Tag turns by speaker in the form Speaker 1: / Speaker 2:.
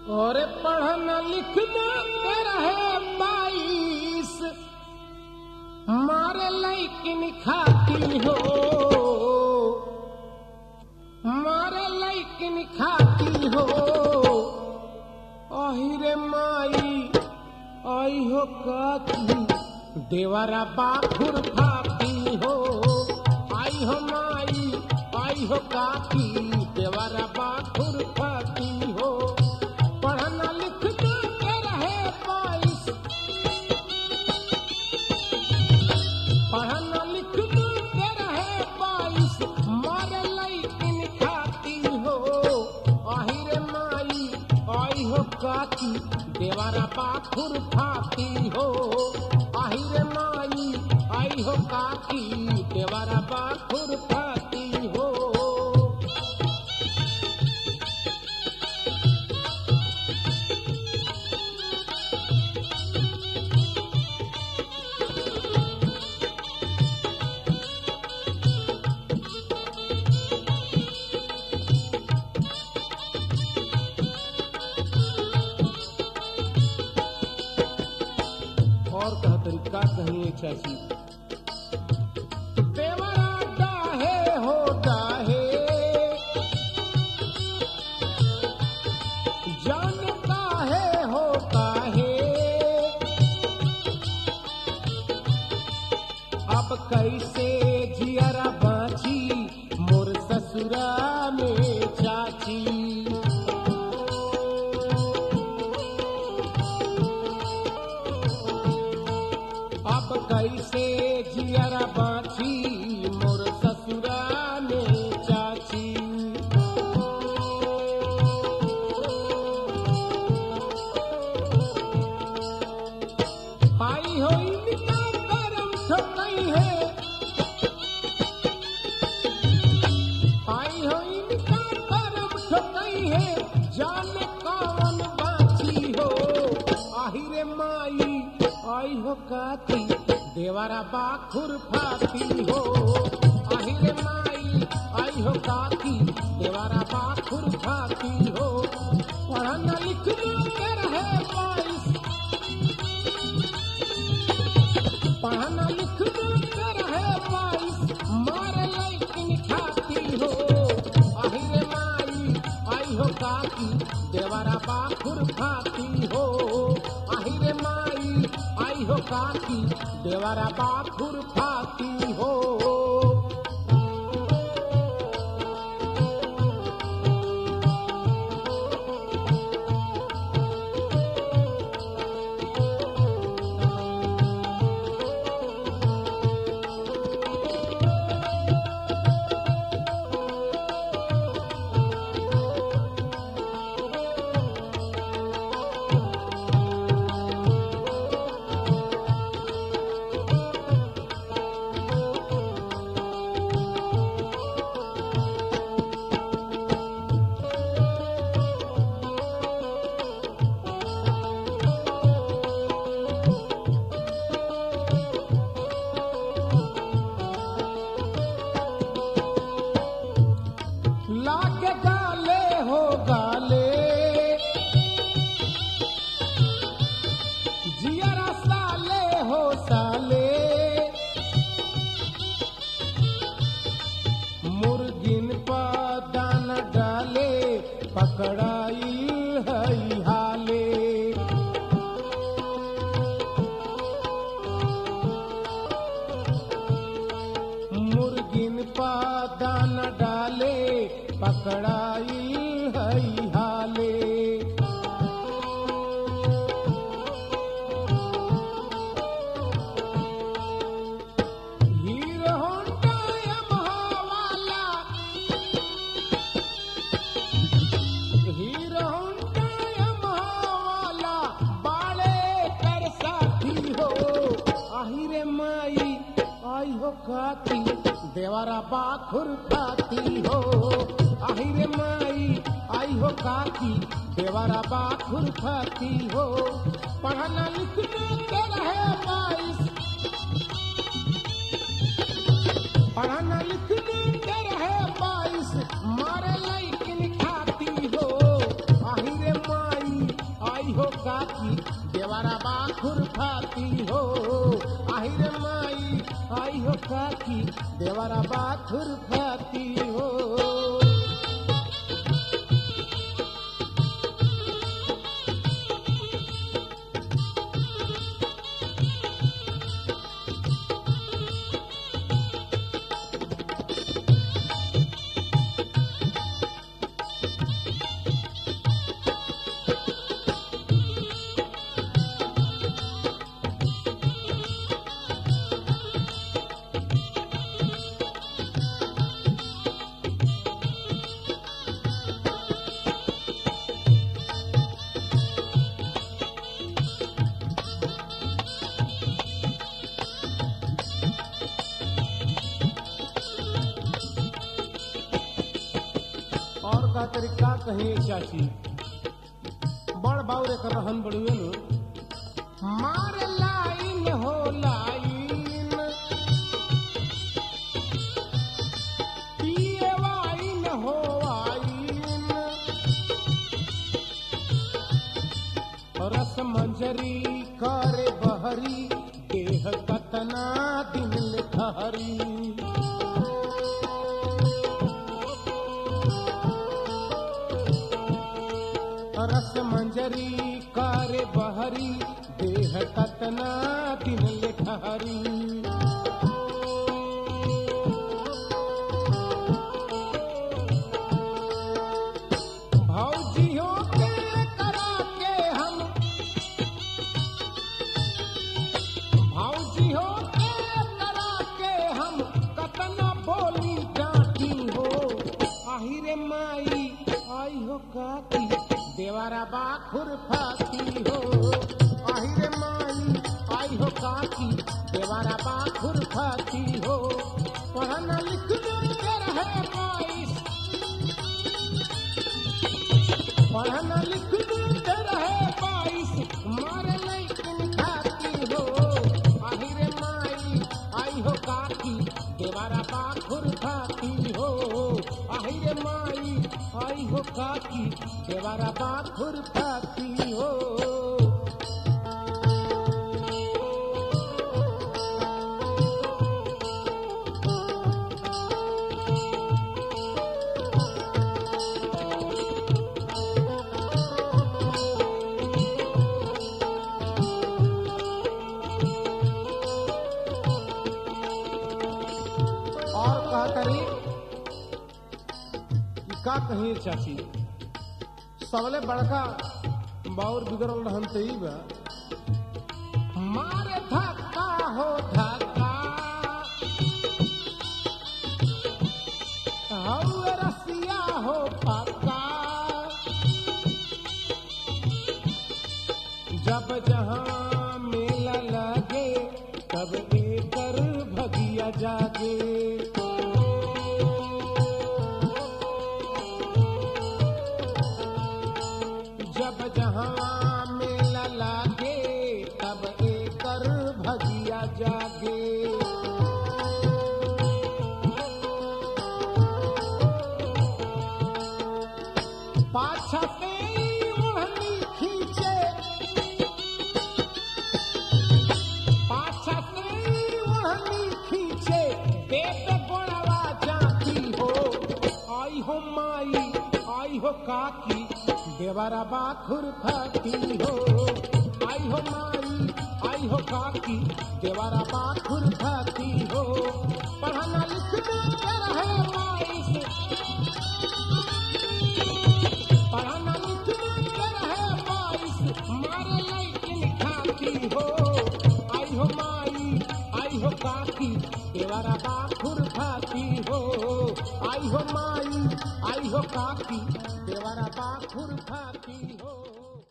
Speaker 1: और पढ़ना लिखना के रहे बाईस मारे लैकिन खाती हो मारे लैकिन खाती हो अहिरे माई आई हो काकी देवरा बाखुर खाती हो आई हो माई आई हो काकी देवरा बाखुर खाती हो पढ़ना लिखना के रहे बाईस पढ़ना लिखना के रहे बाईस मारे लैकिन खाती हो आहिरे माई आई हो काकी देवरा बाखुर खाती हो आहिरे माई आई हो काकी देवरा बाखुर खाती हो और कहा तरीका कहीं चाची देवरा डाहे हो डाहे जानता है हो काहे अब कैसे जियरा बाची मोर ससुरा में चाची अब कैसे जियरा बाछी मोर ससुरा में चाची आई हो इनका करम ठोकई है आई हो इनका करम ठोकई है जाने कौन बाछी हो आहिरे माई आई हो काती देवरा बाखुर फाती हो आहिरे माई आई हो काती देवरा बाखुर फाती हो पढ़ना लिखना के रहे बाईस पढ़ना लिखना के रहे बाईस मारे लैकिन खाती हो आहिरे माई आई हो काकी देवरा बाखुर खाती हो आहिरे माई आई हो काकी देवरा बाखुर खाती हो लाके गाले हो गाले जियरा साले हो साले मुर्गिन पा दान डाले पकड़ाई हई हाले मुर्गिन पा दान डाले पकड़ाई हई हाले हीरो होंडा यमहा वाला हीरो होंडा यमहा वाला बाले कर साथी हो आहिरे माई आई हो खाती देवरा बाखुर खाती हो आहिरे माई आई हो काकी देवरा बाखुर खाती हो पढ़ना लिखना के रहे बाईस पढ़ना लिखना के रहे बाईस मारे लैकिन खाती हो आहिरे माई काकी देवारा बा खुरफाती हो आहिरे माई आई हो काकी देवारा बा खुरफाती हो और का तरीका कहे चाची बड़ बाउर एक रहन बड़ुए नु मार लाइन हो लाइन पिए वाइन हो वाइन रस मंजरी करे बहरी देह कतना दिन ठहरी रस मंजरी करे बहरी देह कतना दिन ले ठहरी भौजियों के करा के हम भौजियों के करा के हम कतना बोली जाती हो आहिरे माई आई हो काकी देवारा बाखुर फाती हो आहिरे माई आई हो काकी देवारा बाखुर फाती हो पढ़ना लिखना के रहे बाईस पढ़ना लिखना के रहे बाईस मारे लेकिन खाती हो आहिरे माई आई हो काकी देवारा बाखुर खाती हो आहिरे माई आई हो काकी देवारा बाखुर खाती हो और कहा करी कि का कही चाची सबले बड़का बाउर बिगड़ल रहन त ई बा मारे धक्का हो धक्का हौ रसिया हो पक्का जब जहाँ मेला लगे तब एकर भगिया जागे जब जहाँ मेला लागे तब एकर भगिया जागे पाछा से ओढ़नी खींचे पाछा से ओढ़नी खींचे पेट गोड़वा जाती हो आई हो माई आई हो काकी देवरा बाखुर खाती हो आई हो माई आई हो काकी देवरा बाखुर खाती हो पढ़ना लिखना के रहे माई से पढ़ना लिखना के रहे माई से मारे लेकिन खाती हो आई हो माई आई हो काकी देवरा बाखुर खाती हो आई हो माई आई हो काकी देवरा बाखुर खाती हो